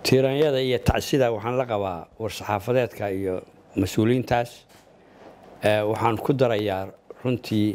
tiiranyada iyo tacsida waxaan la qabaa war-saxaafadeedka iyo mas-uuliyiintaas waxaan ku darayaa runtii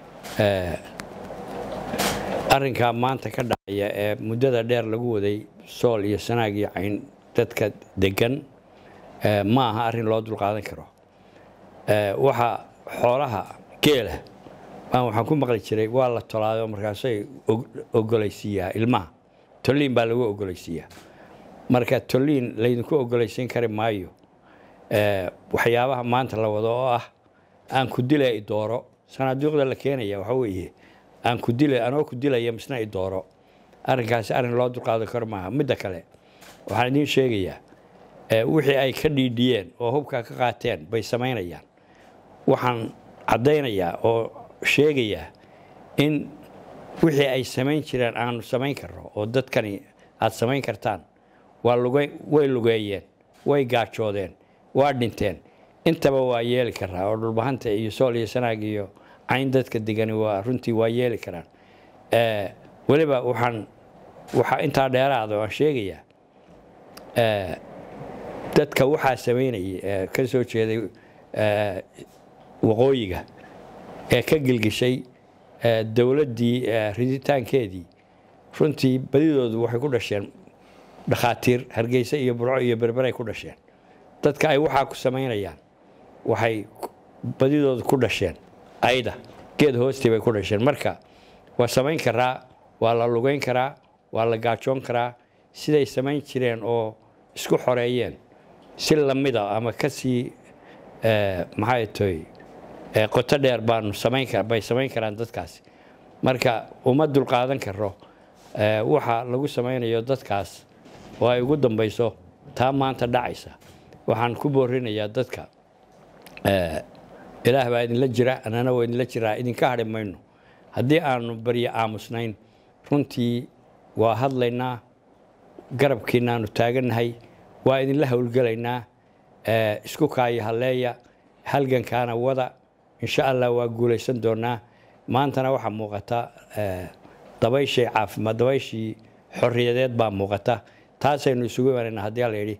arrinkaa maanta ka dhacaya ee muddada dheer lagu waday sool iyo sanaag iyo cayn dadka degan ma aha arrin loo dulqaadan karo waxa xoolaha geela baan waxaan ku maqli jiray waa la tolaado markaasay ogolaysiiyaa ilmaha tolliin baa lagu ogolaysiiyaa marka tolliin laydinku ogolaysiin kari maayo waxyaabaha maanta la wado oo ah aan ku dila idooro sanaaduuqda la keenaya waxa weeye aan ku dila anoo ku dilaya misna idooro arrinkaasi arrin loo dulqaadan karo maaha midda kale waxaan idiin sheegayaa wixii ay ka dhiidhiyeen oo hubka ka qaateen bay samaynayaan waxaan caddaynayaa oo sheegayaa in wixii ay samayn jireen aanu samayn karno oo dadkani aad samayn kartaan waa way lugeeyeen way gaajoodeen waa dhinteen intaba waa yeeli karaa oo dhulbahanta iyo sool iyo sanaag iyo cayn dadka degani waa runtii waa yeeli karaan weliba waxaan waxaa intaa dheeraada waan sheegayaa dadka waxaa samaynayay ee ka soo jeeday waqooyiga ee ka gilgishay dowladdii riditaankeedii runtii badidoodu waxay ku dhasheen dhakhaatiir hargeysa iyo burco iyo berberay ku dhasheen dadka ay waxaa ku samaynayaan waxay badidoodu ku dhasheen ayda geed hoostii bay ku dhasheen marka waa samayn karaa waa la lugayn karaa waa la gaajoon karaa siday samayn jireen oo isku xoreeyeen si lamida ama kasii maxay toy qoto dheer baanu samayn bay samayn karaan dadkaasi marka uma dulqaadan karo waxa lagu samaynayo dadkaas oo ay ugu dambayso taa maanta dhacaysa waxaan ku boorinayaa dadka ilaah baa idinla jira annana waa idinla jiraa idinka hadhi mayno haddii aanu baryo aamusnayn runtii waa hadlaynaa garabkiinaanu taagannahay waa idinla howlgelaynaa isku kaayo halleeya halgankaana wada insha allah waa guulaysan doonaa maantana waxaa muuqata dabayshii caafimaad dabayshii xorriyadeed baa muuqata taasaynu isugu imanayna haddii la yidhi